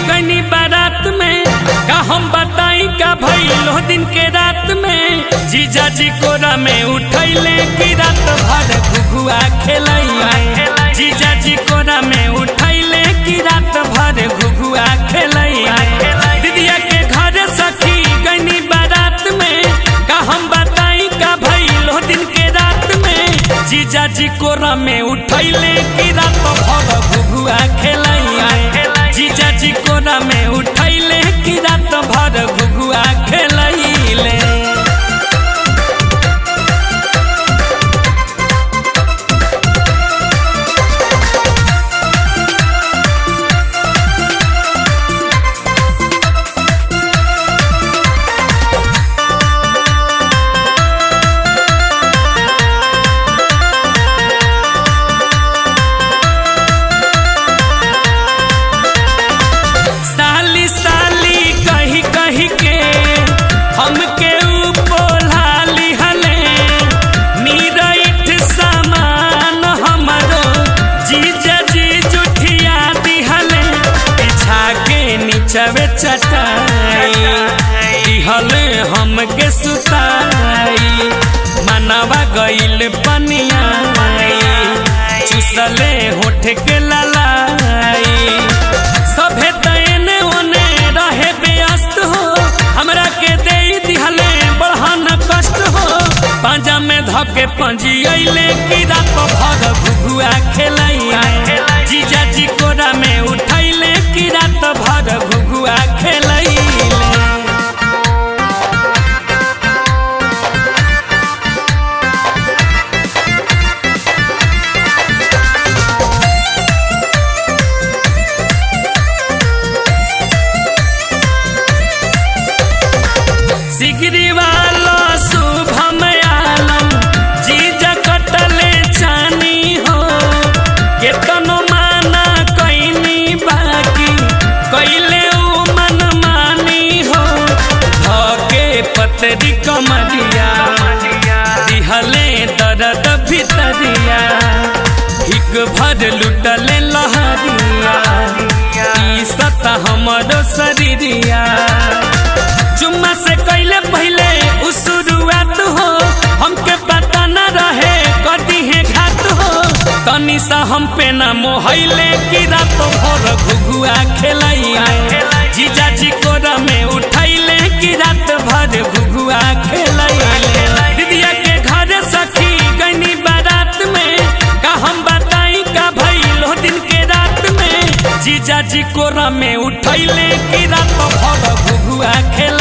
गनी बारात में का हम बताई का भइलो दिन के रात में जीजा जी कोरा में उठैले की रात भर घुघुआ खेलैले जीजा जी कोरा में उठैले की रात भर घुघुआ खेलैले दीदिया के घर सखी गनी बारात में का हम बताई का भइलो दिन के रात में जीजा जी कोरा में उठैले की रात भर घुघुआ खेलैले जीजा जी कोरा में उठैले की रात भर घुघुआ खेलैले साली साली कही कही के हमके उपोलाली हले नीरठ सामान हमरो जीजा जी जुठिया दिहले बिछा के नीचवे चटाई दिहले हमके सुताई मनवा गइल पनिया चुसले होठ के ललाई सभे तैने ओने रहे व्यस्त हो हमरा के दे दिहले बढ़न कष्ट हो पांजा में धके पंजियले की रात भर घुघुआ खेलैले जीजा जी कोरा में उठैले की रात भर घुघुआ खेलैले सिगरी वाला शुभम आलम जीजा कटले चानी हो केतनो माना कैनी बाकी कैले उ मन मानी हो धके पतरी कमरिया दिहले दर्द भितरिया हिक भर लुटले लहरिया ई सता हमरो शरीरिया चुम्मा से कैले पहले उ शुरुआत हो हमके पता न रहे कदी है घात हो तनी सा हम पे न मोहैले की रात भर घुघुआ खेलैले जीजा जी कोरा में उठैले की रात भर घुघुआ खेलैले दीदिया के घर सखी गनी बारात में का हम बताई का भइलो दिन के रात में जीजा जी कोरा में उठैले की रात भर घुघुआ खेल